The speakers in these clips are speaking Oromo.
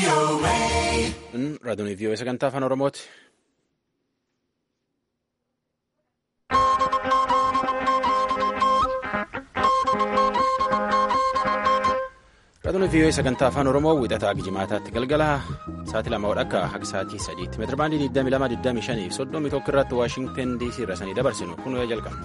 Raadiyoon vii'oo sagantaa afaan Oromooti. Raadiyoon vii'oo sagantaa afaan Oromoo wiixataa Gijimaataatti galgala sa'aatii lama akka haga sa'aatii sadiitti meetira baandii 22 25 soddomii tokko irratti Waashingtan DC irra sanii dabarsinu kun jalqabna.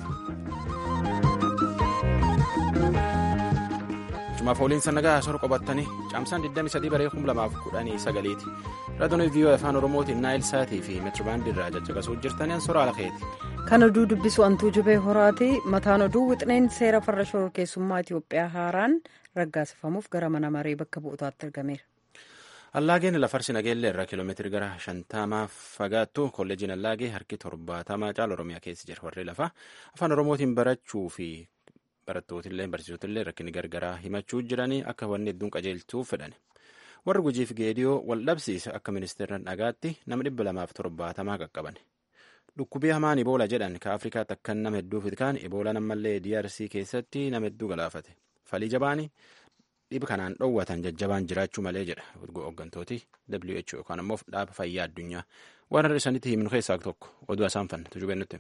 Jumaaf ooliinsa nagaa sor qobattanii caamsaan 23 baree 2019ti. Raadiyoon vii'oo afaan Oromootiin naayil saatii fi meetirabaandii irraa caccaqasuu jirtaniin sora alakeeti. Kan oduu dubbisu antuu jubee horaati. Mataan oduu wixineen seera farra shororkeessummaa Itoophiyaa haaraan raggaasifamuuf gara mana maree bakka bu'ootaatti argameera. Allaageen lafarsi nageellee irraa kiiloomeetirii gara shantamaa fagaattu kolleejiin Allaagee harki torbaatamaa caala Oromiyaa keessa jira. Warri lafaa afaan Oromootiin barachuu fi barattootillee barsiisotillee rakkinni gargaraa himachuu jiranii akka wanni hedduun qajeelchuuf fedhan. Warri gujiif geediyoo wal dhabsiise akka ministeera dhagaatti nama dhibba lamaaf torbaatamaa qaqqaban. Dhukkubii hamaan Iboola jedhan ka Afrikaatti akkan nama hedduuf kaan Iboolaan ammallee DRC keessatti nama hedduu galaafate. Falii jabaanii dhiba kanaan dhoowwatan jajjabaan jiraachuu malee jedha hooggantooti WHO yookaan immoo dhaaba fayyaa addunyaa. Waan har'a isaaniitti himnu keessaa tokko oduu isaan fanna tujubee nutti.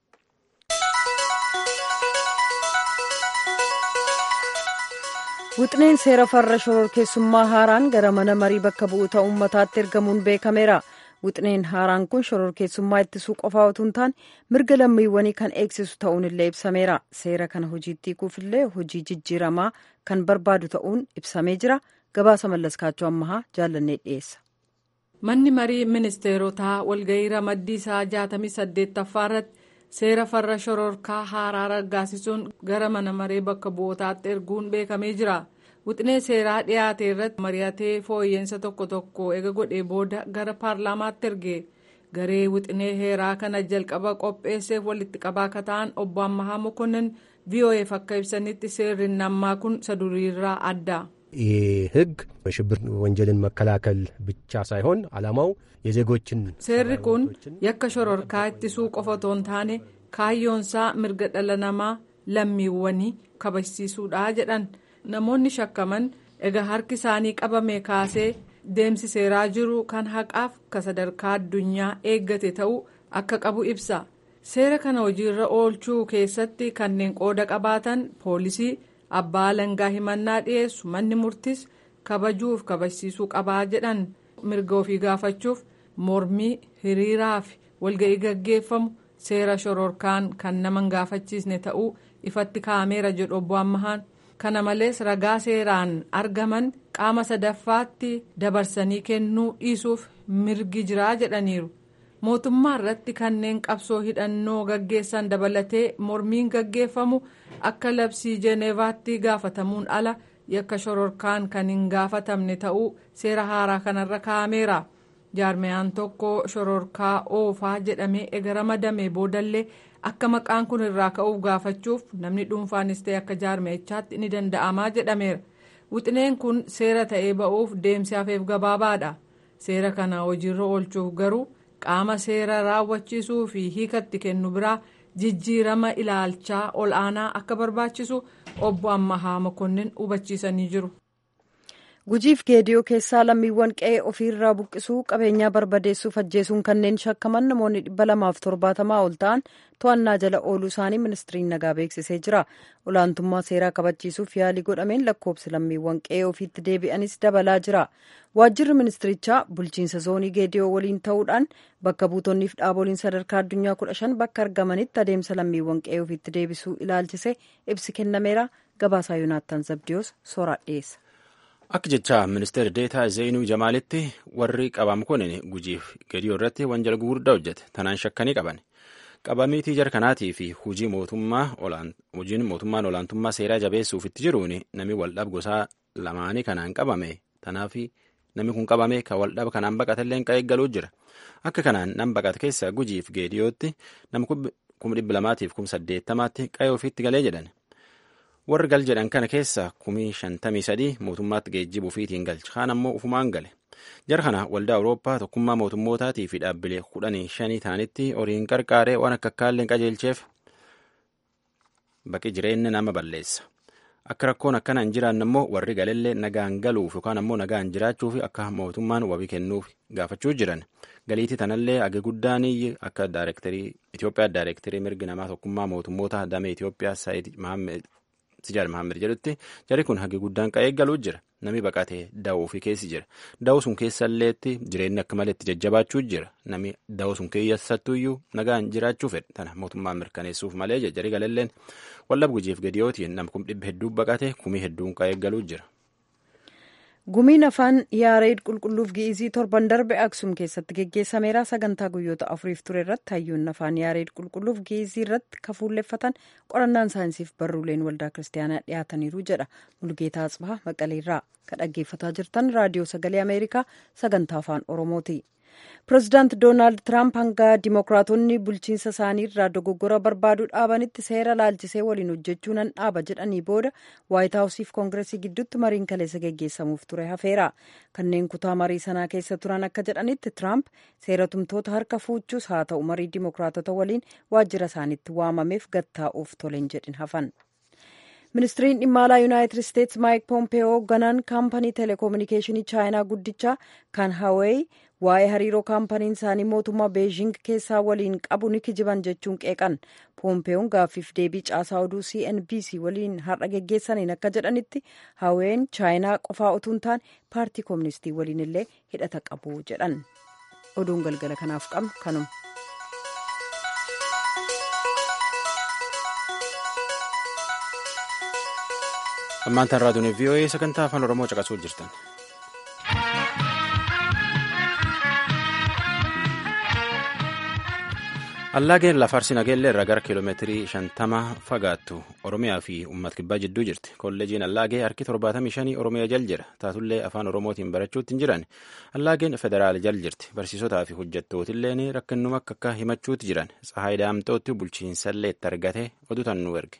Wixineen seera farra shororkeessummaa haaraan gara mana marii bakka bu'oota uummataatti ergamuun beekameera. Wixineen haaraan kun shororkeessummaa ittisuu qofaa otoo hin taane mirga lammiiwwanii kan eegsisu ta'uun illee ibsameera. Seera kana hojiitti hiikuufillee hojii jijjiiramaa kan barbaadu ta'uun ibsamee jira. Gabaasa mallaskaachuu ammahaa jaallannee dhiyeessa. Manni marii ministeerotaa walgahii ramaddii isaa 68ffaa irratti seera farra shororkaa haaraa raggaasisuun gara mana maree bakka bu'ootaatti erguun beekamee jira. Wixinee seeraa dhiyaate irratti mari'atee fooyyeensa tokko tokko ega godhee booda gara paarlaamaatti erge garee wixinee heeraa kana jalqaba qopheesseef walitti qabaa akka ta'an obbo Ammahaa Mokonnin VOAf akka ibsanitti seerri nammaa kun isa duriirraa adda. ይህ ህግ በሽብር ወንጀልን መከላከል ብቻ ሳይሆን ዓላማው የዜጎችን seerri kun yakka shororkaa ittisuu qofa otoo hin taane kaayyoonsaa mirga dhala namaa lammiiwwanii kabajsiisuudha jedhan namoonni shakkaman egaa harki isaanii qabame kaasee deemsi seeraa jiru kan haqaaf ka sadarkaa addunyaa eeggate ta'uu akka qabu ibsa seera kana hojiirra oolchuu keessatti kanneen qooda qabaatan poolisii abbaa alangaa himannaa dhiyeessu manni murtis kabajuuf kabajsiisuu qabaa jedhan mirga ofii gaafachuuf mormii hiriiraa fi walga'ii gaggeeffamu seera shororkaan kan nama hin gaafachiisne ta'uu ifatti kaa'ameera jedhu obbo Ammahaan. kana malees ragaa seeraan argaman qaama sadaffaatti dabarsanii kennuu dhiisuuf mirgi jiraa jedhaniiru mootummaa irratti kanneen qabsoo hidhannoo gaggeessan dabalatee mormiin gaggeeffamu akka labsii jeeneevaatti gaafatamuun ala yakka shororkaan kan hin gaafatamne ta'uu seera haaraa kanarra kaa'ameera jaarmiyaan tokko shororkaa oofaa jedhamee ega ramadame boodallee. akka maqaan kun irraa ka'uuf gaafachuuf namni dhuunfaanis ta'e akka jaarmiyaatti ni danda'amaa jedhameera wixineen kun seera ta'ee ba'uuf deemsi hafeef gabaabaadha seera kana hojiirra oolchuuf garuu qaama seera raawwachiisuu fi hiikatti kennu biraa jijjiirama ilaalchaa ol aanaa akka barbaachisu obbo Ammahaa Mokonnin hubachiisanii jiru. gujiif geediyoo keessaa lammiiwwan qe'ee ofiirraa buqqisuu qabeenyaa barbadeessuuf ajjeesuun kanneen shakkaman namoonni dhibba lamaaf torbaatamaa ol ta'an to'annaa jala ooluu isaanii ministiriin nagaa beeksisee jira olaantummaa seeraa kabachiisuuf yaalii godhameen lakkoobsi lammiiwwan qe'ee ofiitti deebi'anis dabalaa jira waajjirri ministirichaa bulchiinsa zoonii geediyoo waliin ta'uudhaan bakka buutonniif dhaaboliin sadarkaa addunyaa kudha shan bakka argamanitti adeemsa lammiiwwan qe'ee ofiitti deebisuu ilaalchise ibsi kennameera gabaasaa yoonaattan zabdiyoos sooraa dhiyeessa. Akka jecha ministeera deetaa Zeenuu Jamaalitti warri qabamu kun gujiif geediyoo irratti wanjala gurguddaa hojjete. Tanaan shakkanii qaban. Qabamiitii jara kanaatii fi hojii mootummaan olaantummaa seeraa jabeessuuf itti jiruun namni waldhab gosaa lamaanii kanaan qabame. Tanaaf namni kun qabame kan waldhaba kanaan baqatellee kan eeggaluu jira. Akka kanaan nam baqate keessa gujiif geediyootti nama kuma dhibba lamaatiif kuma saddeettamaatti qa'ee ofiitti galee jedhan. warri gal jedhan kana keessa kumii shantamii sadii mootummaatti geejjibuu fiitiin galcha kaan ammoo ufumaan gale jara kana waldaa awurooppaa tokkummaa mootummootaatii fi dhaabbilee kudhanii shanii ta'anitti horiin qarqaaree waan akka akkaalleen qajeelcheef baqi jireenya nama balleessa akka rakkoon akkana hin jiraanne immoo warri galellee nagaan galuuf yookaan ammoo nagaan jiraachuuf akka mootummaan wabii kennuuf gaafachuu jiran galiitii tanallee age guddaan akka daayirektarii Itoophiyaa daayirektarii mirgi namaa tokkummaa mootummoota damee Itoophiyaa Saayid Sijaar Mahammad jedhutti jarri kun hagi guddaan qa'ee galuu jira namni baqatee da'uu fi keessi jira da'uu sun keessalleetti jireenyi akka malee itti jajjabaachuu jira namni da'uu sun keessattuyyuu nagaan jiraachuu fedhe tana mootummaan mirkaneessuuf malee jarri galalleen wallab gujiif gadiyootiin nam kum dhibba hedduu baqate kumii hedduun qa'ee galuu jira. gumiin afaan yaareed qulqulluuf gi'izii torban darbe aksum keessatti geggeessameera sagantaa guyyoota afuriif ture irratti hayyoonni afaan yaareed qulqulluuf gi'izii irratti kafuulleeffatan qorannaan saayinsiif barruuleen waldaa kiristaanaa dhiyaataniiru jedha mulgeetaa atsbaa maqaleerraa kan dhaggeeffataa jirtan raadiyoo sagalee ameerikaa sagantaa afaan oromooti. pireezidaant doonaald tiraamp hanga dimookiraatonni bulchiinsa isaanii irraa dogoggora barbaaduu dhaabanitti seera laalchisee waliin hojjechuu nan dhaaba jedhanii booda waayit haawusiif koongiresii gidduutti mariin kaleessa geggeessamuuf ture hafeera kanneen kutaa marii sanaa keessa turan akka jedhanitti tiraamp seera tumtoota harka fuuchuus haa ta'u marii dimookiraatota waliin waajjira isaaniitti waamameef gattaa'uuf toleen jedhin hafan. ministiriin dhimma alaa yuunaayitid isteetsi maayik poompeyoo ganaan kaampanii teleekoominikeeshinii chaayinaa guddichaa kan haweey waa'ee hariiroo kaampaniin isaanii mootummaa beejing keessaa waliin qabu ni kijiban jechuun qeeqan poompeeyoon gaaffiif deebii caasaa oduu cnbc waliin har'a geggeessaniin akka jedhanitti haween chaayinaa qofaa utuu hin taane paartii kooministii waliin illee hidhata qabu jedhan oduun galgala kanaaf qabnu kanuma. ammaantaan raadiyoon vii'oo'ee sagantaa afaan oromoo caqasuu jirtan. allaageen lafarsi nageellee irraa gara kiiloomeetirii shantama fagaattu oromiyaa fi uummata kibbaa jidduu jirti kolleejiin allaagee harki torbaatamii shanii oromiyaa jal jira taatullee afaan oromootiin barachuutti hin jiran allaageen federaal jal jirti barsiisotaa fi hojjettootilleen rakkinnuma akka akka himachuutti jiran tsahaay daamtootti bulchiinsallee itti argate oduutan nu erge.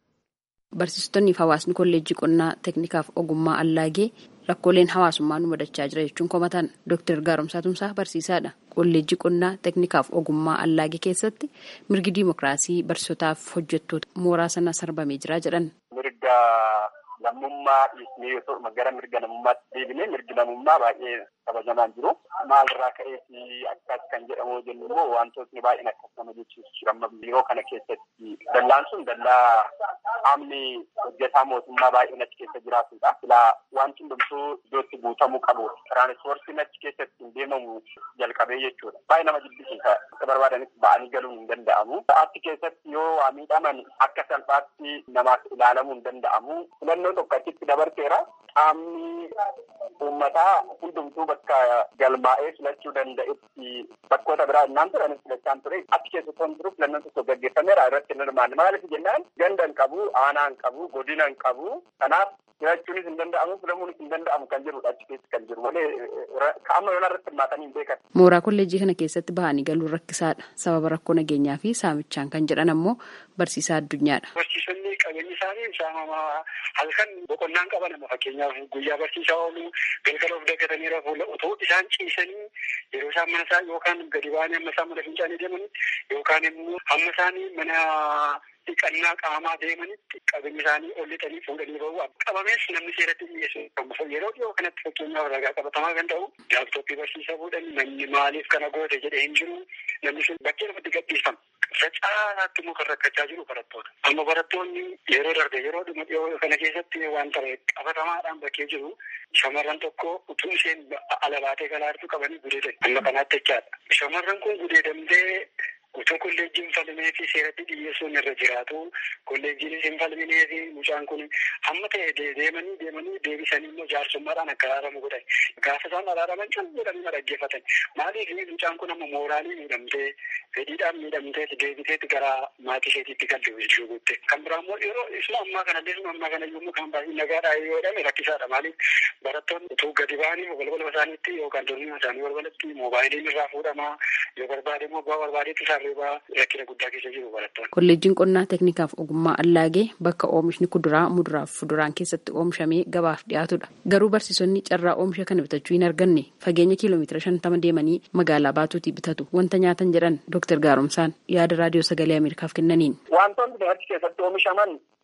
Barsiistonni fi hawaasni kolleejjii qonnaa teeknikaaf ogummaa allaagee rakkooleen hawaasummaa nu mudachaa jira jechuun komatan Dr. Gaaromsaa Tumsaa barsiisaadha. Kolleejjii qonnaa teeknikaaf ogummaa allaagee keessatti mirgi diimokiraasii barsiisotaaf hojjettoota mooraa sana sarbamee jira jedhan. Mirga lammummaa dhiisnee yoo gara mirga namummaatti deebinee mirgi namummaa baay'ee kabajamaa jiru. Maalirraa ka'eeti akkas kan jedhamu jennu immoo wantootni baay'een akkas nama jechuusu jira. Yeroo kana keessatti dallaan sun dallaa qaamni hojjetaa mootummaa baay'een achi keessa jiraatudha. Silaa wanti hundumtuu iddootti guutamuu qabu. Tiraanispoortiin achi keessatti hin deemamu jalqabee jechuudha. Baay'ee nama jibbisiisa. Akka barbaadanitti ba'anii galuun hin danda'amu. Achi keessatti yoo waa miidhaman akka salphaatti namaaf ilaalamuu hin danda'amu. Filannoo tokko achitti dabarteera. Qaamni uummataa hundumtuu bakka galmaa'ee filachuu danda'etti bakkoota biraa innaan turanis filachaan ture. Achi keessatti waan jiruuf filannoon tokko gaggeeffameera irratti hin hirmaanne. Maaliif jennaan ganda hin qabu, aanaa hin qabu, godina hin qabu. Kanaaf filachuunis hin danda'amu, filamuunis hin danda'amu kan jirudha achi keessa kan jiru. Malee qaama lola irratti hirmaatanii hin beekan. Mooraa kolleejjii kana keessatti bahanii galuun rakkisaadha. Sababa rakkoo nageenyaa fi saamichaan kan jedhan ammoo barsiisaa addunyaadha. Barsiisonni qabeenyi isaanii saamamaa halkan boqonnaan qaban amma fakkeenyaaf guyyaa barsiisaa oolu galgala of daggatanii rafuu otoo isaan ciisanii yeroo isaan mana isaa yookaan gadi ba'anii amma isaan mana fincaanii deemanii yookaan immoo hamma isaanii mana dhiqannaa qaamaa deemanitti qabeenyi isaanii ol lixanii fuudhanii bahu qabamees namni seeratti dhiyeessu yeroo dhiyoo kanatti fakkeenyaaf ragaa qabatamaa kan ta'u laaptooppii barsiisaa fuudhan namni maaliif kana goote jedhee hin jiru namni sun bakkee lafatti gadhiifama. Irra caalaatti immoo kan rakkachaa jiru barattoota. Amma barattoonni yeroo darbe yeroo dhuma dhiyoo kana keessatti waan ta'e qabatamaadhaan bakkee jiru shamarran tokko utuu isheen ala baatee galaartu qabanii gudeedan. Amma kanaatti jechaadha. Shamarran kun gudeedamtee utuu kolleejjiin falmee fi seeratti dhiyeessuun irra jiraatu kolleejjiinis hin falminee fi mucaan kun hamma ta'e deemanii deemanii deebisanii immoo jaarsummaadhaan akka araaramu godhan gaafa isaan araaraman can jedhanii dhaggeeffatan maaliif mucaan kun amma mooraalii miidhamtee fedhiidhaan miidhamtee deebiteetti gara maatii isheetiitti galte jechuu guutte kan biraa immoo yeroo isuma ammaa kanallee isuma ammaa kana yommuu kan baay'ee nagaadhaa yoo jedhame rakkisaadha maaliif barattoonni utuu gadi ba'anii balbala isaaniitti yookaan dormii isaanii balbalatti moobaayiliin irraa fuudhamaa yoo barbaade immoo bu'aa barbaadeetti isaa Kolleejjiin qonnaa teeknikaaf ogummaa allaagee bakka oomishni kuduraa muduraaf fuduraan keessatti oomishamee gabaaf dhiyaatudha. Garuu barsiisonni carraa oomisha kana bitachuu hin arganne fageenya kiiloomeetira shantama deemanii magaalaa baatuutii bitatu wanta nyaatan jedhan Dr. Gaaromsaan yaada raadiyoo sagalee Ameerikaaf kennaniin. Wantoonni achi keessatti oomishaman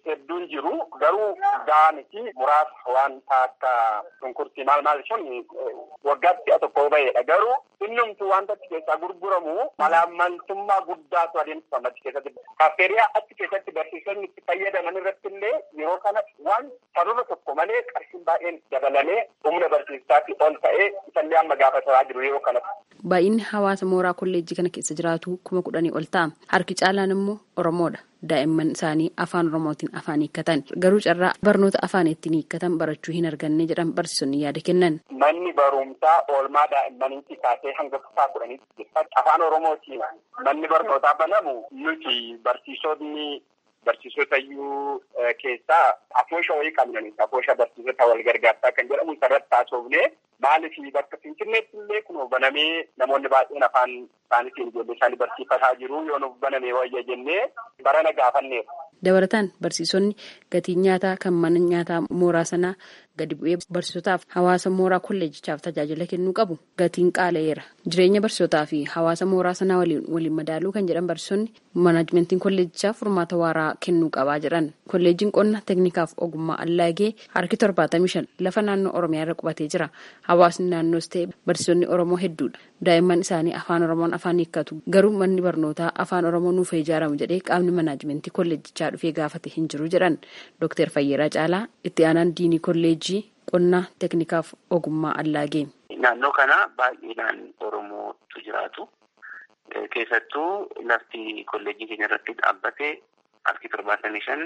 hedduun jiru garuu gaaniti muraasa wanta akka shunkurtii maal maal sun waggaatti si'a tokko ba'edha garuu innumtu wanta achi keessaa gurguramu malaammaltummaa guddaatu adeemsifama achi keessatti kaaffeeriyaa achi keessatti barsiisonni itti fayyadaman irratti illee yeroo kana waan sababa tokko malee qarshiin baay'een dabalamee humna barsiisaatti ol ta'ee isallee amma gaafataa jiru yeroo kanatti. Baay'inni hawaasa mooraa kolleejjii kana keessa jiraatu kuma kudhanii ol ta'a. Harki caalaan immoo Oromoodha. Daa'imman isaanii afaan Oromootiin afaan hiikkatan. Garuu carraa barnoota afaan ittiin hiikkatan barachuu hin arganne jedhan barsiisonni yaada kennan. Manni barumsaa oolmaa daa'immaniitti kaasee hanga kutaa kudhaniitti jira. Afaan Oromootiin manni barnootaa banamu nuti barsiisonni barsiisota iyyuu keessaa afoosha wayii qabnani. Afoosha barsiisota wal gargaarsaa kan jedhamu sarratti taasofnee maaliif bakka finfinneetti illee kun banamee namoonni baay'een afaan isaaniitiin ijoollee isaanii barsiifataa jiru yoo nuuf banamee wayya jennee barana gaafanneera. Dabalataan barsiisonni gatii nyaataa kan mana nyaataa mooraa sanaa gadi bu'ee barsiisotaaf hawaasa mooraa kolleejichaaf tajaajila kennuu qabu gatiin qaala'eera. Jireenya barsiisotaa fi hawaasa mooraa sanaa waliin waliin madaaluu kan jedhan barsiisonni manaajimentiin kolleejichaaf furmaata waaraa kennuu qabaa jedhan. Kolleejiin qonna teeknikaaf ogummaa allaagee harki torbaatamii shan lafa naannoo Oromiyaa irra qubatee jira. Hawaasni naannoos ta'e barsiisonni Oromoo hedduudha. Daa'imman isaanii afaan Oromoon afaan hiikkatu. Garuu manni barnootaa afaan Oromoo nuuf ijaaramu jedhee qaamni manaajimentii kolleejichaa dhufee gaafate hin jiru jedhan. Dooktar Fayyeeraa Caalaa itti aanaan diinii kolleejii qonnaa teeknikaaf ogummaa allaagee. Naannoo kana baay'inaan Oromootu jiraatu. Keessattuu lafti kolleejii keenya irratti dhaabbate harki torbaatamii shan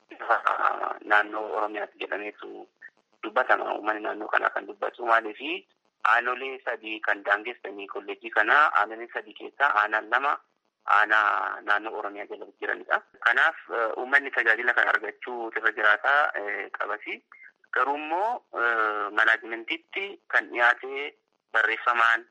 naannoo Oromiyaatti jedhameetu dubbatama. Uummanni naannoo kanaa kan dubbatu maaliifi aanolee sadii kan daangessanii kolleejii kanaa aanolee sadii keessaa aanaan lama aanaa naannoo Oromiyaa jala jiranidha. Kanaaf uummanni tajaajila kan argachuu irra jiraataa qabasi. Garuu immoo manaajimentiitti kan dhiyaate barreeffamaan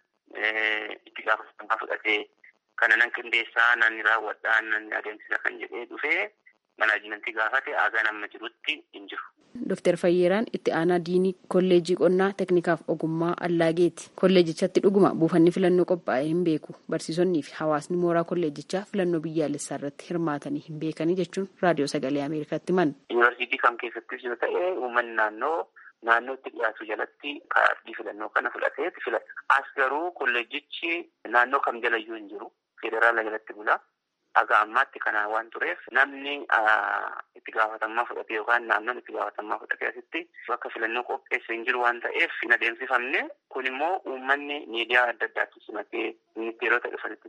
itti gaafatamummaa fudhatee kana nan qindeessaa nanni raawwadhaa nanni adeemsisa kan jedhee dhufee manaajimentii gaafate aagaan amma jirutti hin jiru. Dooktar Fayyeeraan itti aanaa diinii kolleejii qonnaa teeknikaaf ogummaa allaageeti. Kolleejichatti dhuguma buufanni filannoo qophaa'ee hin beeku. Barsiisonnii fi hawaasni mooraa kolleejichaa filannoo biyyaalessaa irratti hirmaatanii hin beekanii jechuun raadiyoo sagalee Ameerikaatti himan. Yuunivarsiitii kam keessattis yoo ta'e uummanni naannoo naannootti dhiyaatu jalatti kaardii filannoo kana fudhatee filata. As garuu kolleejichi naannoo kam jalayyuu hin jiru. Federaala jalatti bula. Haga ammaatti kana waan tureef namni itti gaafatamummaa fudhatee yookaan naannoon itti gaafatamummaa fudhatee asitti bakka filannoo qopheesse hin jiru waan ta'eef hin adeemsifamne kun immoo uummanni miidiyaa adda addaatti simatee ministeerota dhufanitti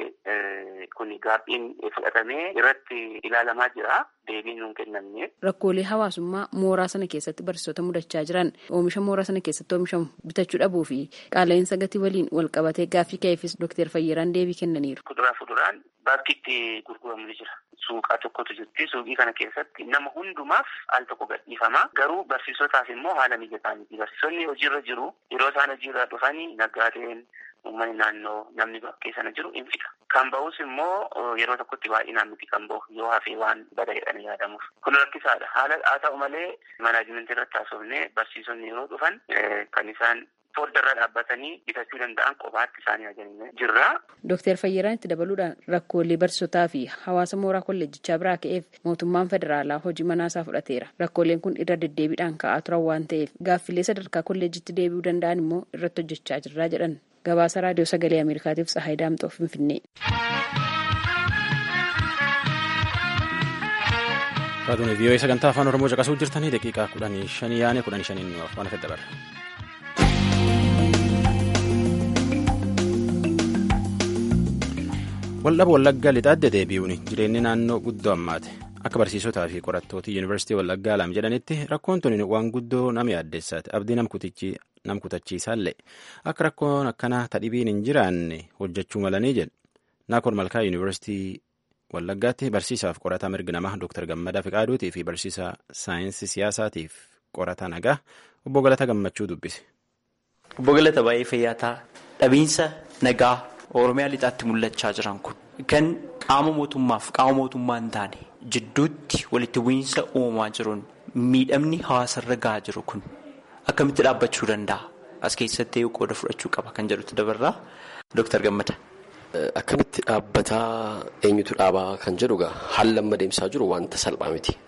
simatee kun gaabbiin fudhatamee irratti ilaalamaa jira deebiin nuun kennamne. Rakkoolee hawaasummaa mooraa sana keessatti barsiisota mudachaa jiran oomisha mooraa sana keessatti oomishamu bitachuu dhabuu fi qaala'insa gatii waliin wal qabatee gaaffii ka'eefis Dooktar Fayyeeraan deebii kennaniiru. Kuduraa fuduraan bakki itti gurguramu ni jira. Suuqaa tokkotu jirti. Suuqii kana keessatti nama hundumaaf al tokko gadhiifama. Garuu barsiisotaaf immoo haala mijataa miti. Barsiisonni hojiirra jiru. Yeroo isaan hojiirra dhufanii naggaadeen uummanni naannoo namni bakkee sana jiru in fida. Kan bahus immoo yeroo tokkotti baay'inaan miti kan bahu yoo hafee waan bada jedhanii yaadamuuf. Kun rakkisaadha. Haala haa ta'u malee manaajimentii irratti haasofnee barsiisonni yeroo dhufan kan isaan fooddarra dhaabbatanii bitachuu danda'an qofaatti isaanii ajajanii jirra. Dooktar Fayyiraan itti dabaluudhaan rakkoolee barsiisotaa fi hawaasa mooraa kolleejjichaa biraa ka'eef mootummaan federaalaa hojii manaasaa fudhateera. Rakkooleen kun irra deddeebiidhaan ka'aa turan waan ta'eef gaaffilee sadarkaa kolleejjitti deebi'uu danda'an immoo irratti hojjechaa jirraa jedhan. Gabaasa raadiyoo sagalee Ameerikaatiif Tsahaay Daamxoo Finfinnee. Raadiyoo vii'oo sagantaa afaan Oromoo caqasuu jirtanii daqiiqaa kudhanii shanii yaane kudhanii shaniin waan afet dabarra. Waldhaba Wallaggaa lixaadde deebi'uun jireenyi naannoo guddoo ammaate akka barsiisotaa fi qorattoota yuunivarsiitii Wallaggaa lam jedhanitti rakkoon tuni waan guddoo nama yaaddeessaati abdii nam kutachiisaallee akka rakkoon akkanaa tadhibiin hin jiraanne hojjechuu malanii jedhu naakoon malkaa yuunivarsiitii Wallaggaatti barsiisaaf qorataa mirga namaa Dr. Gammadaa Fiqaaduutii fi barsiisaa saayinsii siyaasaatiif qorataa nagaa obbo Galata Gammachuu dubbise. Obbo Galata baay'ee fayyaataa dhabiinsa nagaa Oromiyaa lixaatti mul'achaa jiran kun kan qaama mootummaaf qaama mootummaa hin taane jidduutti walitti bu'iinsa uumamaa jiruun miidhamni hawaasarra gahaa jiru kun akkamitti dhaabbachuu danda'a? As keessatti qooda fudhachuu qaba kan jedhutu dabarraa Dooktar Gammada. Akkamitti dhaabbataa eenyutu dhaabaa kan jedhu egaa haalli amma deemsaa jiru wanta salphaa miti.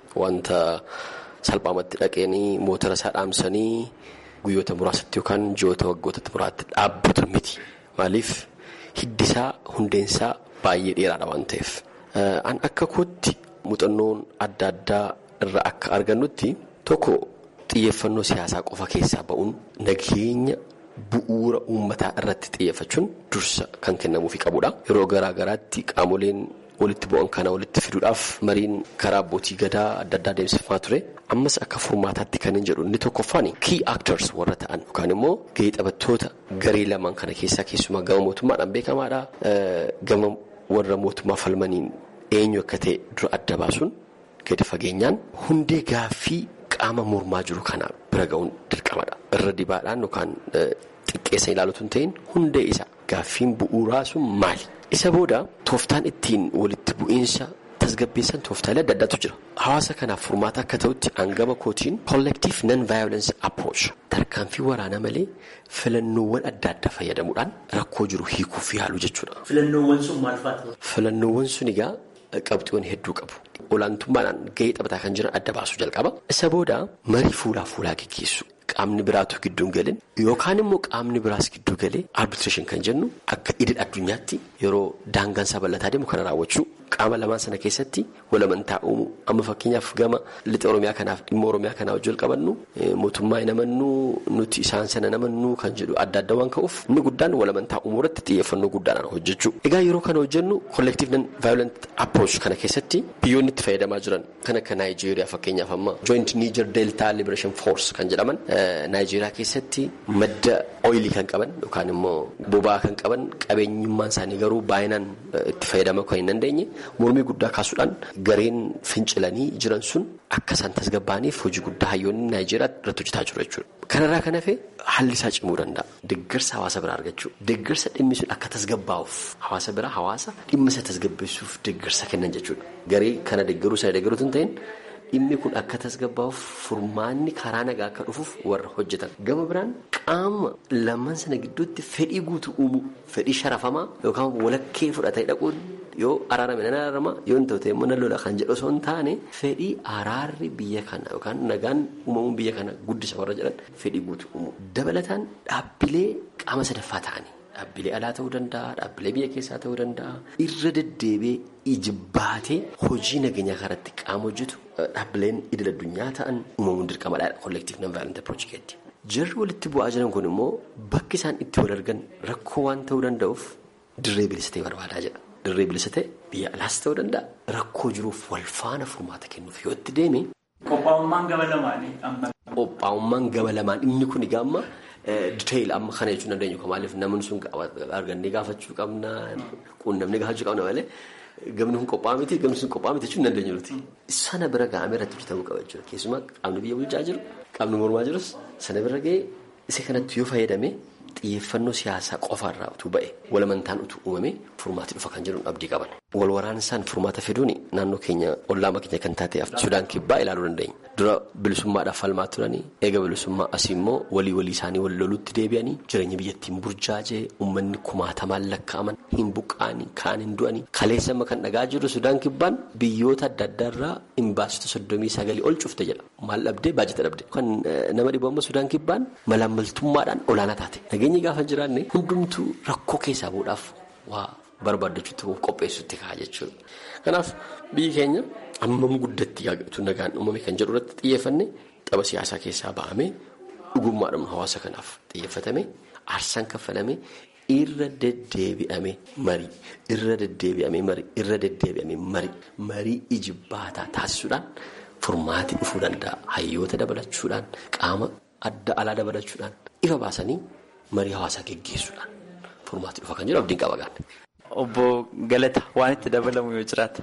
wanta salphaamatti dhaqeenii motora isaa dhaamsanii guyyoota muraasatti yookaan ji'oota waggoota muraatti dhaabbatu miti maaliif hiddisaa hundeensaa baay'ee dheeraadha waan ta'eef. An akka kootti muuxannoon adda addaa irraa akka argannutti tokko xiyyeeffannoo siyaasaa qofa keessaa ba'uun nageenya bu'uura uummataa irratti xiyyeeffachuun dursa kan kennamuufi qabudha. Yeroo garaa garaatti qaamoleen walitti bu'an kana walitti fiduudhaaf mariin karaa abbootii gadaa adda addaa deemsifamaa ture. Ammas akka furmaataatti kan hin jedhu inni tokkoffaan key actors warra ta'an yookaan immoo gahee taphattoota garee lamaan kana keessaa keessumaa gama mootummaadhaan beekamaadha. Gama warra mootummaa falmaniin eenyu akka ta'e dura adda baasuun gadi fageenyaan hundee gaaffii qaama mormaa jiru kana bira ga'uun dirqamadha. Irra dibaadhaan yookaan xiqqeessa ilaalutu hin ta'in hundee isa gaaffiin bu'uuraa sun maali? Isa booda tooftaan ittiin walitti bu'iinsa tasgabbeessan tooftaalee adda addaatu jira. Hawaasa kanaaf furmaata akka ta'utti hangama kootiin collective non-violence approach tarkaanfii waraanaa malee filannoowwan adda addaa fayyadamuudhaan rakkoo jiru hiikuuf yaalu jechuudha. Filannoowwan sun maal fa'aati? Filannoowwan sun egaa qabxiiwwan hedduu qabu. Olaantummaadhaan gahee taphataa kan jiran adda baasuu jalqaba. Isa booda marii fuulaa fuulaa geggeessu. Qaamni biraatu gidduun galin yookaan immoo qaamni biraas gidduu galee arbitreeshin kan jennu akka idil addunyaatti yeroo daangaan isaa bal'ataa deemu kana raawwachuu qaama lamaan sana keessatti walamantaa uumu amma fakkeenyaaf gama lixa oromiyaa kanaaf dhimma oromiyaa kanaa wajjin qabannu mootummaa hin amannuu nuti isaan sana hin amannuu kan jedhu adda adda waan ka'uuf inni guddaan walamantaa uumuu irratti xiyyeeffannoo guddaadhaan hojjechuu. Egaa yeroo kana hojjennu collective non violent approach kana keessatti biyyoonni itti fayyadamaa jiran kan akka Naayijeeriyaa fakkeenyaaf amma joint niger delta liberation force kan jedhaman Naayijeeriyaa keessatti madda ooyilii kan qaban yookaan immoo boba'aa kan qaban qabeenyummaan isaanii garuu baay'inaan itti fayyadamuu kan hin dandeenye mormii guddaa kaasuudhaan gareen fincilanii jiran sun akka isaan tasgabbaa'aniif hojii guddaa hayyoonni Naayijeeriyaa irratti hojjetaa jiru jechuudha. Kanarraa kan hafe haalli isaa cimuu danda'a. Deeggarsa hawaasa biraa argachuu. Deeggarsa dhimmi sun akka tasgabbaa'uuf hawaasa biraa hawaasa dhimma isa tasgabbeessuuf deeggarsa kennan jechuudha. Garee kana deeggaruu sana deeggaruutu hin ta'in dhimmi kun akka tasgabbaa'uuf furmaanni karaa nagaa akka dhufuuf warra hojjetan. Gama biraan qaama lamaan sana gidduutti fedhii guutuu uumuu fedhii sharafamaa yookaan walakkee fudhatee dhaquun yoo araarame nan araarama yoo hin ta'u immoo nan lola kan jedhu osoo hin taane fedhii araarri biyya kana yookaan nagaan uumamuun biyya kana guddisa warra jedhan fedhii guutuu uumuu. Dabalataan dhaabbilee qaama sadaffaa ta'anii. Dhaabbilee alaa ta'uu danda'a, dhaabbilee biyya keessaa ta'uu danda'a. Irra deddeebi'ee ijibbaatee hojii nageenyaa karatti qaama hojjetu dhaabbileen idil addunyaa ta'an uumamuun dirqamadha. Collective non-violent approach keetti. Jarri walitti bu'aa jiran kun immoo bakki isaan itti wal argan rakkoo waan ta'uu danda'uuf dirree bilisa ta'e barbaadaa jedha. Dirree bilisa ta'e biyya alaas ta'uu danda'a. Rakkoo jiruuf wal faana furmaata kennuuf yoo itti deeme. Qophaa'ummaan gaba lamaanii amma. Qophaa'ummaan gaba lamaan inni kun egaa amma. Diteeyil amma kana jechuun dandeenyu maaliif namni sun argannee gaafachuu qabna quunnamnee gaafachuu qabna malee gamni kun qophaa'aa miti gamni sun qophaa'aa miti jechuun dandeenyu nuti. Sana bira gahamee irratti hojjetamuu qaba jechuudha keessumaa qaamni biyya bulchaa jiru qaamni mormaa jirus sana bira gahee isa kanatti yoo fayyadame xiyyeeffannoo siyaasaa qofaarraa utuu ba'e walamantaan utuu uumame furmaati dhufa kan jedhuun abdii qaban. Wal waraansaan furmaata fiduun naannoo keenya ollaama keenya kan taate Sudaan kibbaa ilaaluu dandeenya. Dura bilisummaadhaaf falmaa turanii eega bilisummaa asii immoo walii walii isaanii wal lolutti deebi'anii jireenya biyyattiin burjaajee uummanni kumaatamaan lakkaa'aman hin buqqaanii kaan hin du'anii kaleessa amma kan dhagaa jirru Sudaan kibbaan biyyoota adda addaarraa imbaasota soddomii sagalii ol cufte jedha. Maal dhabdee baajata dhabde. Kan nama dhibu amma Sudaan kibbaan malaammaltummaadhaan olaanaa taate. Nageenyi gaafa jiraanne hundumtuu rakkoo keessaa bu'uudhaaf waa barbaaddachuutti qopheessuutti ka'a jechuudha. Kanaaf biyyi keenya hammam guddatti yaaqatu nagaan uumame kan jedhu irratti xiyyeeffanne tapha siyaasaa keessaa ba'amee dhugummaadhaan hawaasa kanaaf xiyyeeffatame aarsaan kaffalame irra deddeebi'ame marii irra deddeebi'ame marii irra deddeebi'ame marii marii ijibbaataa taasisuudhaan furmaati dhufuu danda'a hayyoota dabalachuudhaan qaama adda alaa dabalachuudhaan ifa baasanii marii hawaasaa geggeessuudhaan furmaati dhufa kan jedhu abdiin qaba gaadha. Obbo Galata waan itti dabalamu yoo jiraata.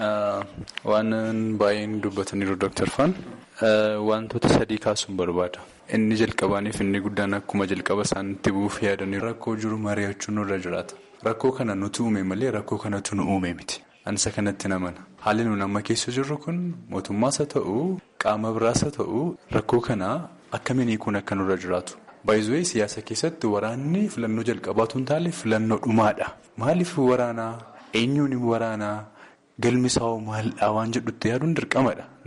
Waan baay'een dubbataniiru Dooktar Faan wantoota sadii kaasuun barbaada. Inni jalqabaaniif inni guddaan akkuma jalqaba isaanitti bu'uuf yaadanii rakkoo jiru mari'achuun nurra jiraata. Rakkoo kana nuti uume malee rakkoo kanatu nu uume miti. Ansa kanatti namana. Haalli nuti amma keessa jirru kun mootummaas haa ta'u qaama biraas haa ta'u rakkoo kana akkamiin hiikuun akka nurra jiraatu. Baay'izuu siyaasa keessatti waraanni filannoo jalqabaatu hin taane filannoo dhumaadha. Maaliif waraanaa? Eenyuun waraanaa? Galmi isaa maaldhaa waan jedhutti yaaduun dirqamadha.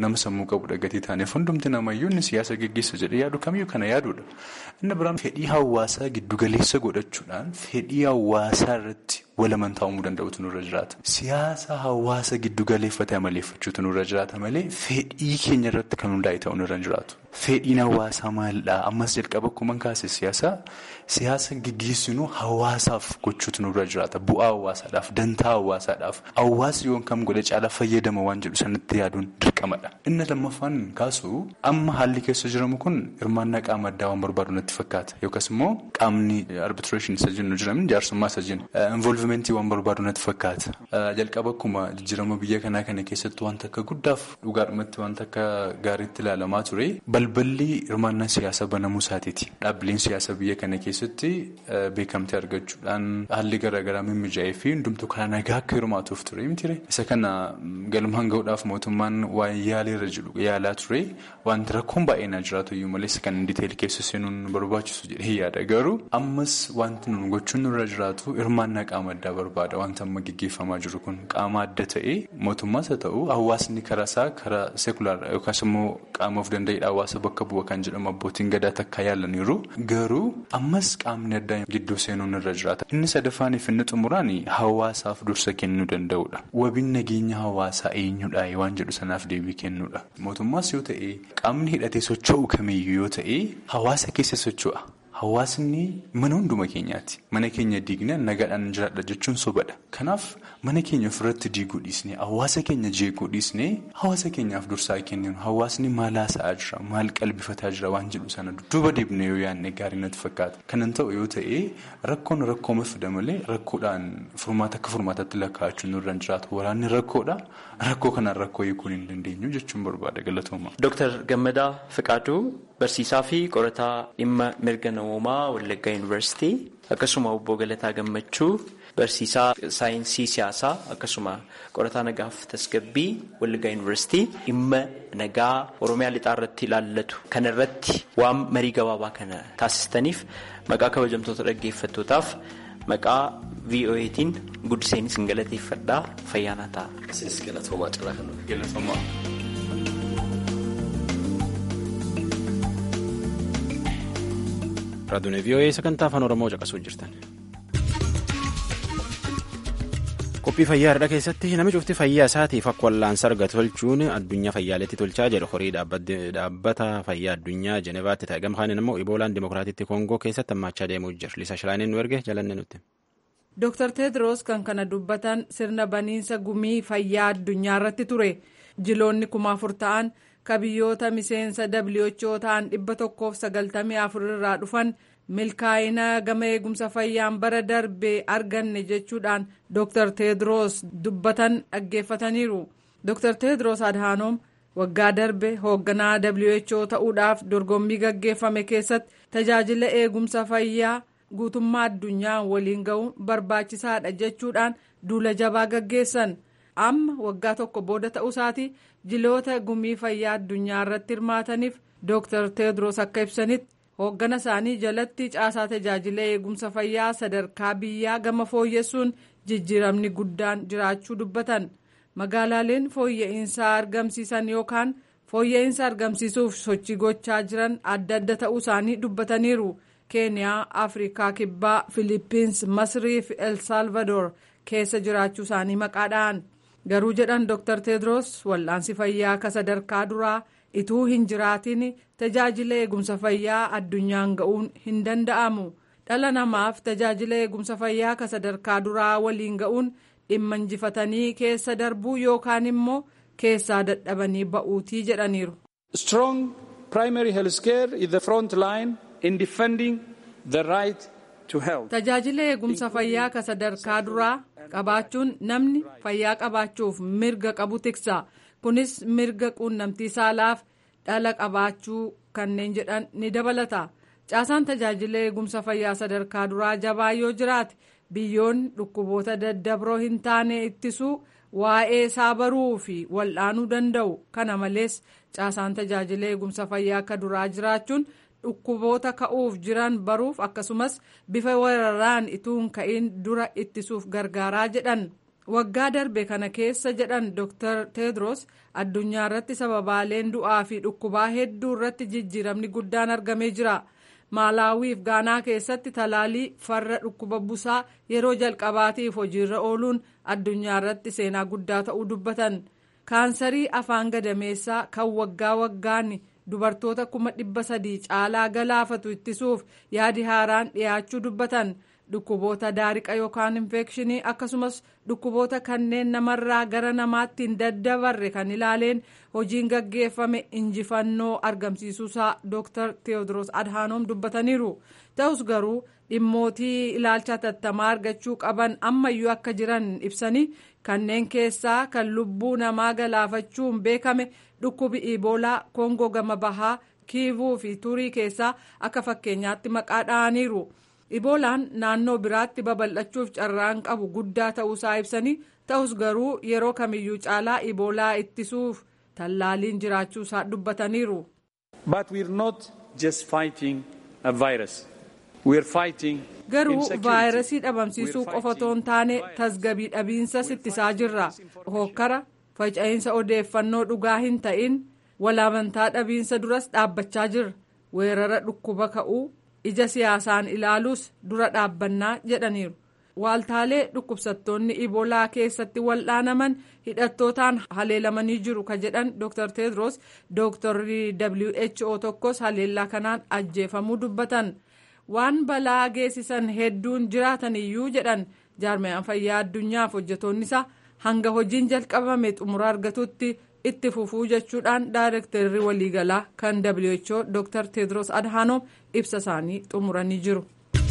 nama sammuu qabudha gatii taaneef hundumti namayyuu inni siyaasa geggeessa jedhee yaadu kamiyyuu kana yaaduudha. Inni biraan fedhii hawaasaa giddugaleessa godhachuudhaan fedhii hawaasaa irratti walamantaa uumuu danda'utu nurra jiraata. Siyaasa hawaasa giddugaleeffatee amaleeffachuutu nurra jiraata malee fedhii keenya irratti kan hundaa'e ta'uu nurra hin jiraatu. Fedhiin hawaasaa maalidhaa? Ammas jalqaba akkuma kaase siyaasa siyaasa geggeessinuu hawaasaaf gochuutu nurra jiraata. Bu'aa hawaasaadhaaf, dantaa hawaasaadhaaf, hawaasni yoon kam godhe caalaa fayyadama waan jedhu sanatti yaaduun dirqamadha. Inni lammaffaan kaasu amma haalli keessa jiramu kun hirmaannaa qaama addaa waan barbaadu natti fakkaata. Yookaas immoo qaamni arbitreeshin isa jennu jiramin jaarsummaa isa jennu. Involvimentii waan barbaadu natti fakkaata. Jalqaba akkuma jijjiirama biyya kanaa kana keessatti wanta akka guddaaf dhugaadhumatti wanta akka gaariitti ilaalamaa ture. Balballi hirmaannaa siyaasaa banamuu isaatiiti. Dhaabbileen siyaasaa biyya kana keessatti beekamtii argachuudhaan haalli garaagaraa mimmijaa'ee fi hundumtuu karaa nagaa akka hirmaatuuf ture miti isa kana galmaan gahuudhaaf mootummaan waan yaaleerra jiru yaalaa ture wanti rakkoon baay'een jiraatu iyyuu malee kan diteelii keessa seenuun barbaachisu jedhee yaada garuu ammas wanti nun gochuun nurra jiraatu hirmaannaa qaama addaa barbaada wanta amma geggeeffamaa jiru kun qaama adda ta'ee mootummaas haa ta'u hawaasni karaa isaa karaa seekulaar yookaas immoo qaama of danda'edha hawaasa bakka bu'a kan jedhamu abbootiin gadaa takka yaalaniiru garuu ammas qaamni addaa gidduu seenuun irra jiraata inni sadaffaaniif inni xumuraan hawaasaaf dursa kennuu danda'udha wabiin nageenya hawaasaa eenyudha waan jedhu sanaaf deebii kennuudha mootummaas yoo ta'e qaamni hidhatee socho'u kamiyyuu yoo ta'e hawaasa keessa socho'a. Hawaasni mana hunduma keenyaati. Mana keenya diignee nagaadhaan jiraadha jechuun sobadha. Kanaaf mana keenya ofirratti diiguu dhiisnee hawaasa keenya jeequu dhiisnee hawaasa keenyaaf dursaa kennuun hawaasni maal haasa'aa jira maal qalbifataa jira waan jedhu sana dudduuba deebinee yoo yaadne gaarii natti fakkaata. Kanan ta'u yoo ta'e rakkoon rakkooma fida malee rakkoodhaan furmaata akka furmaataatti lakkaa'achuun nurra hin jiraatu. Waraanni rakkoodha. Rakkoo kanaan rakkoo hiikuun hin dandeenyu jechuun barbaada galatooma. Dooktar Gammadaa Fiqaaduu barsiisaa fi qorataa dhimma mirga namoomaa Wallaggaa Yuunivarsiitii akkasuma obbo Galataa Gammachuu barsiisaa saayinsii siyaasaa akkasuma qorataa nagaaf tasgabbii Wallaggaa Yuunivarsiitii dhimma nagaa Oromiyaa lixaa irratti ilaallatu kana irratti waan marii gabaabaa kana taasistaniif maqaa kabajamtoota dhaggeeffattootaaf maqaa VOAtiin guddiseenis hin galateeffadhaa fayyaanaa ta'a. Isinis galatoomaa cirraa kan Galatoomaa. Raadiyoon VOA sagantaa afaan Oromoo caqasuu jirtan. Qophii fayyaa har'a keessatti namni cufti fayyaa isaatiif akka wallaansa argatu tolchuun addunyaa fayyaaletti tolchaa jedhu horii dhaabbata fayyaa addunyaa Jenevaatti ta'e gama kanaan immoo Iboolaan Dimookiraatiitti Koongoo keessatti hammaachaa deemuu jira. Liisa Shilaaniin nu erge jalanne nutti. Dr. Tedros kan kana dubbatan sirna baniinsa gumii fayyaa addunyaa irratti ture. Jiloonni kuma afur ta'an ka biyyoota miseensa WHO ta'an dhibba tokkoof sagaltamii afur irraa dhufan milkaa'ina gama eegumsa fayyaan bara darbee arganne jechuudhaan Dr. Tedros dubbatan dhaggeeffataniiru. Dr. Tedros Adhanom waggaa darbe hoogganaa WHO ta'uudhaaf dorgommii gaggeeffame keessatti tajaajila eegumsa fayyaa guutummaa addunyaa waliin ga'uun barbaachisaadha jechuudhaan duula jabaa gaggeessan. amma waggaa tokko booda ta'uusaati jiloota gumii fayyaa addunyaa irratti hirmaataniif Dr. Tedros akka ibsanitti hooggana isaanii jalatti caasaa tajaajila eegumsa fayyaa sadarkaa biyyaa gama fooyyessuun jijjiiramni guddaan jiraachuu dubbatan magaalaaleen fooyya'insaa argamsiisan yookaan fooyya'insa argamsiisuuf sochii gochaa jiran adda adda ta'uu isaanii dubbataniiru keeniyaa afrikaa kibbaa filiippiins masrii fi el salvador keessa jiraachuu isaanii maqaadhaan. garuu jedhan dr tedros wal'aansi fayyaa ka sadarkaa duraa ituu hin jiraatin tajaajila eegumsa fayyaa addunyaan ga'uun hin danda'amu dhala namaaf tajaajila eegumsa fayyaa ka sadarkaa duraa waliin ga'uun dhimma injifatanii keessa darbuu yookaan immoo keessaa dadhabanii ba'uutii jedhaniiru. strong primary health care is the front line in defending the right to health. tajaajila eegumsa fayyaa ka sadarkaa duraa. qabaachuun namni fayyaa qabaachuuf mirga qabu tiksa kunis mirga quunnamtii saalaaf dhala qabaachuu kanneen jedhan ni dabalata caasaan tajaajila eegumsa fayyaa sadarkaa duraa jabaa yoo jiraate biyyoonni dhukkuboota daddabroo hin taane ittisuu waa'ee isaa baruu fi wal'aanuu danda'u kana malees caasaan tajaajila eegumsa fayyaa akka duraa jiraachuun. dhukkuboota ka'uuf jiran baruuf akkasumas bifa weeraraan ituu hin ka'in dura ittisuuf gargaaraa jedhan waggaa darbe kana keessa jedhan dr tedros addunyaa irratti sababaaleen du'aa fi dhukkubaa hedduu irratti jijjiiramni guddaan argamee jira maalaawii fi gaanaa keessatti talaalii farra dhukkuba busaa yeroo jalqabaatiif hojiirra ooluun addunyaa irratti seenaa guddaa ta'uu dubbatan kaansarii afaan gadameessaa kan waggaa waggaan dubartoota kuma dhibba sadii caalaa galaafatu ittisuuf yaadi haaraan dhiyaachuu dubbatan. dhukkuboota daariqa yookaan infekshinii akkasumas dhukkuboota kanneen namarraa gara namaatti hin daddabarre kan ilaaleen hojiin gaggeeffame injifannoo argamsiisuusaa dr teewodiroos adhaanoom dubbataniiru ta'us garuu dhimmootii ilaalcha tattamaa argachuu qaban ammayyuu akka jiran ibsanii kanneen keessaa kan lubbuu namaa galaafachuun beekame dhukkubi iboolaa koongoo gama bahaa kiivuu fi turii keessaa akka fakkeenyaatti maqaa dha'aniiru. iboolaan naannoo biraatti babal'achuuf carraan qabu guddaa ta'uusaa ibsanii ta'us garuu yeroo kamiyyuu caalaa iboolaa ittisuuf tallaaliin jiraachuusaa dubbataniiru. But we're not just fighting a virus. We're fighting garuu vaayirasii dhabamsiisuu qofa otoo hin taane tasgabii dhabiinsas ittisaa jirra hokkara faca'insa odeeffannoo dhugaa hin ta'in walaamantaa dhabiinsa duras dhaabbachaa jirra weerara dhukkuba ka'uu ija siyaasaan ilaaluus dura dhaabbannaa jedhaniiru waaltaalee dhukkubsattoonni iboolaa keessatti wal'aanaman hidhattootaan haleelamanii jiru ka jedhan dr tedros dooktarri who tokkos haleellaa kanaan ajjeefamuu dubbatan waan balaa geessisan hedduun jiraataniyyuu jedhan jaarmayaan fayyaa addunyaaf hojjetoonni isaa hanga hojiin jalqabame xumura argatutti itti fufuu jechuudhaan daayirektarri waliigalaa kan who dr tedros adhaanoom ibsa isaanii xumuranii jiru.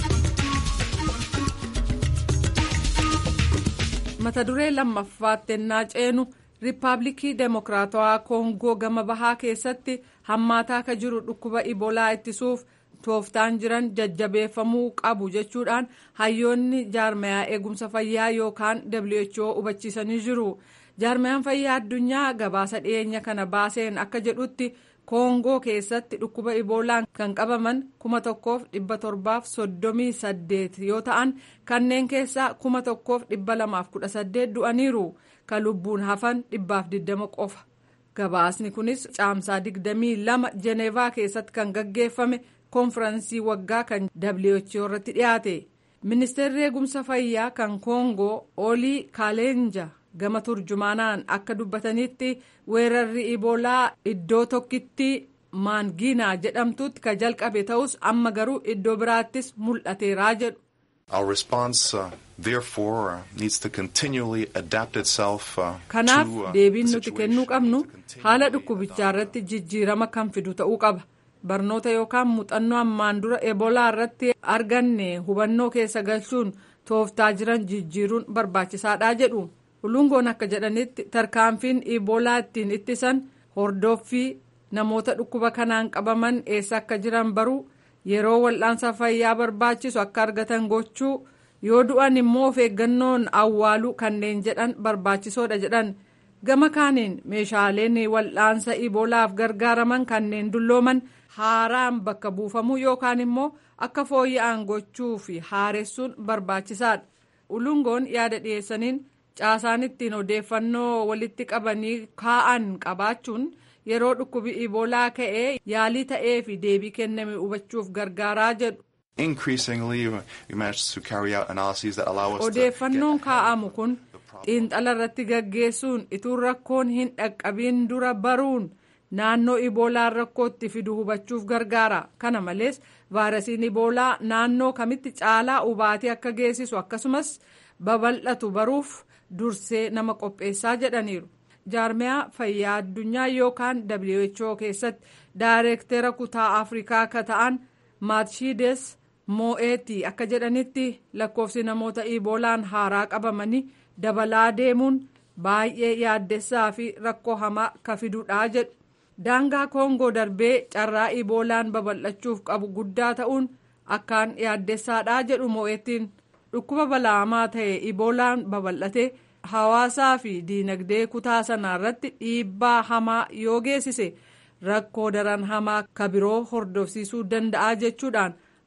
mata duree lammaffaatti ennaa ceenu riippaabilikii deemokiraatawaa koongoo gama bahaa keessatti hammaataa ka jiru dhukkuba iboolaa ittisuuf tooftaan jiran jajjabeeffamuu qabu jechuudhaan hayyoonni jaarmayaa eegumsa fayyaa yookaan who hubachiisanii jiru. jaarmayaan fayyaa addunyaa gabaasa dhiyeenya kana baaseen akka jedhutti koongoo keessatti dhukkuba iboolaan kan qabaman kuma tokkoof dhibba torbaaf soddomii saddeet yoo ta'an kanneen keessaa kuma tokkoof dhibba lamaaf kudha saddeet du'aniiru kan lubbuun hafan dhibbaaf diddama qofa gabaasni kunis caamsaa digdamii lama jeneevaa keessatti kan gaggeeffame koonfiraansii waggaa kan who irratti dhiyaate ministeerri eegumsa fayyaa kan koongoo olii kaaleenja. gama turjumaanaan akka dubbatanitti weerarri iboolaa iddoo tokkitti maangiinaa jedhamtutti ka jalqabe ta'us amma garuu iddoo biraattis mul'ateeraa jedhu. Our response uh, therefore uh, needs to continually adapt itself uh, kanaaf to uh, deebiin the nuti kennuu qabnu haala dhukkubichaa irratti jijjiirama kan fidu ta'uu qaba barnoota yookaan muuxannoo ammaan dura ebolaa irratti arganne hubannoo keessa galchuun tooftaa jiran jijjiiruun barbaachisaadha jedhu. Ulungoon akka jedhanitti tarkaanfiin iboolaa ittiin ittisan hordoffii namoota dhukkuba kanaan qabaman eessa akka jiran baruu yeroo wal'aansa fayyaa barbaachisu akka argatan gochuu yoo du'an immoo of eeggannoon awwaaluu kanneen jedhan barbaachisoodha jedhan gama kaaniin meeshaaleen wal'aansa iboolaaf gargaaraman kanneen dullooman haaraan bakka buufamuu yookaan immoo akka fooyya'an gochuu fi haaressuun barbaachisaadha ulungoon yaada dhiyeessaniin. caasaan ittiin odeeffannoo walitti qabanii kaa'an qabaachuun yeroo dhukkubi iboolaa ka'ee yaalii ta'ee fi deebii kenname hubachuuf gargaaraa jedhu. Increasingly, we managed to carry out analyses that allow us odeeffannoon kaa'amu kun xiinxala irratti gaggeessuun ituu rakkoon hin dhaqqabiin dura baruun naannoo iboolaan rakkootti fidu hubachuuf gargaara kana malees vaayirasiin iboolaa naannoo kamitti caalaa hubaatii akka geessisu akkasumas babal'atu baruuf. dursee nama qopheessaa jedhaniiru jaarmiyaa fayyaa addunyaa yookaan who keessatti daayireektera kutaa afrikaa akka ta'an maatshiides moo'eetii akka jedhanitti lakkoofsi namoota iboolaan haaraa qabamanii dabalaa deemuun baay'ee yaaddessaa fi rakkoo hamaa ka fidudha jedhu daangaa koongoo darbee carraa iboolaan babal'achuuf qabu guddaa ta'uun akkaan yaaddessaadha jedhu moo'eetiin. dhukkuba balaamaa ta'e iboolaan babal'ate hawaasaa fi diinagdee kutaa sanaa irratti dhiibbaa hamaa yoo geessise rakkoo daran hamaa ka biroo hordofsiisuu danda'a jechuudhaan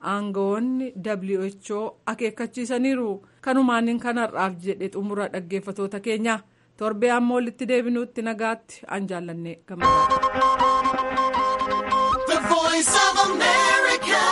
aangawoonni who akeekkachiisaniiru kanumaan kanarraaf jedhe xumura dhaggeeffatoota keenya torbee ammoo walitti deebinuutti nagaatti an jaallanne gammadaa.